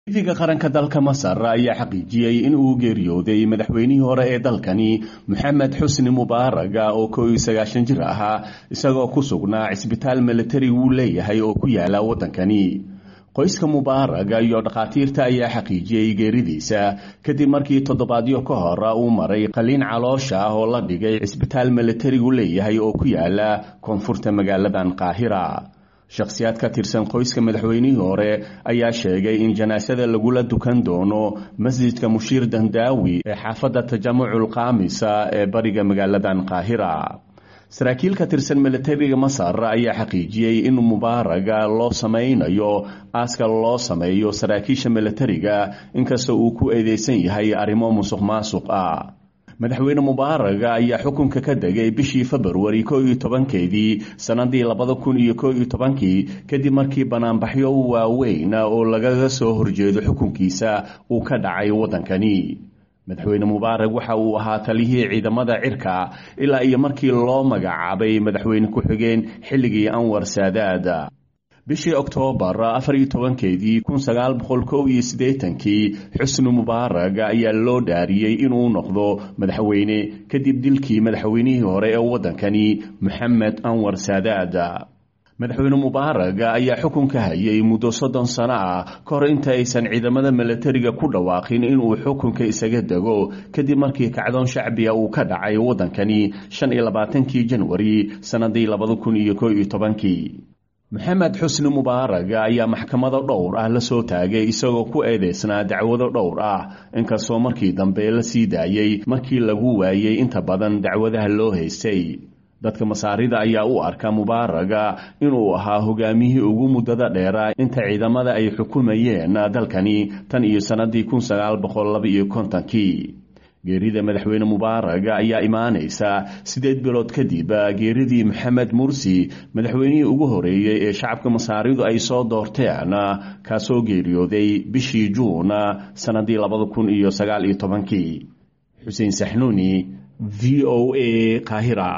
ifiga qaranka dalka masar ayaa xaqiijiyey in uu geeriyooday madaxweynihii hore ee dalkani moxamed xusni mubaaraga oo koo iyo sagaashan jir ahaa isagoo ku sugnaa cisbitaal militari wuu leeyahay oo ku yaala waddankani qoyska mubaaraga iyo dhakhaatiirta ayaa xaqiijiyey geeridiisa kadib markii toddobaadyo ka hor uu maray qaliin caloosha ah oo la dhigay cisbitaal militarigu leeyahay oo ku yaala koonfurta magaaladan qaahira shakhsiyaad ka tirsan qoyska madaxweynihii hore ayaa sheegay in janaasada lagula dukan doono masjidka mushiir dandaawi ee xaafadda tajamucul kaamisa ee bariga magaaladan qaahira saraakiil ka tirsan militariga masar ayaa xaqiijiyey in mubaaraga loo samaynayo aaska loo sameeyo saraakiisha militariga inkasta uu ku eedeysan yahay arrimo musuq maasuq ah madaxweyne mubaaraga ayaa xukunka ka degay bishii februari koo iyo tobankeedii sannadii labada kun iyo koo iyo tobankii kadib markii banaanbaxyo waaweyn oo lagaga soo horjeedo xukunkiisa uu ka dhacay waddankani madaxweyne mubaarag waxa uu ahaa taliyihii ciidamada cirka ilaa iyo markii loo magacaabay madaxweyne ku-xigeen xilligii anwar saadaad bishii oktoobar afar iyo tobankeedii kun sagaal boqol kow iyo siddeetankii xusni mubaarag ayaa loo dhaariyey inuu noqdo madaxweyne kadib dilkii madaxweynihii hore ee waddankani moxamed anwar saadaad madaxweyne mubaarag ayaa xukunka hayay muddo soddon sano ah ka hor inta aysan ciidamada militariga ku dhawaaqin inuu xukunka isaga dego kadib markii kacdoon shacbiga uu ka dhacay waddankani shan iyo labaatankii janwari sannadii labada kun iyo koo iyo tobankii moxamed xusni mubaarag ayaa maxkamado dhowr ah la soo taagay isagoo ku eedeysnaa dacwado dhowr ah inkastoo markii dambe la sii daayey markii lagu waayey inta badan dacwadaha loo haystay dadka masaarida ayaa u arka mubaaraga inuu ahaa hogaamiyihii ugu muddada dheera inta ciidamada ay xukumayeen dalkani tan iyo sannadii kun sagaal boqol laba iyo kontonkii geerida madaxweyne mubaaraga ayaa imaanaysa siddeed bilood kadib geeridii maxamed mursi madaxweynihii ugu horeeyey ee shacabka masaaridu ay soo doorteen kaasoo geeriyooday bishii juun sannadii labada kun iyo sagaal iyo tobankii xuseen saxnuuni v o a qaahira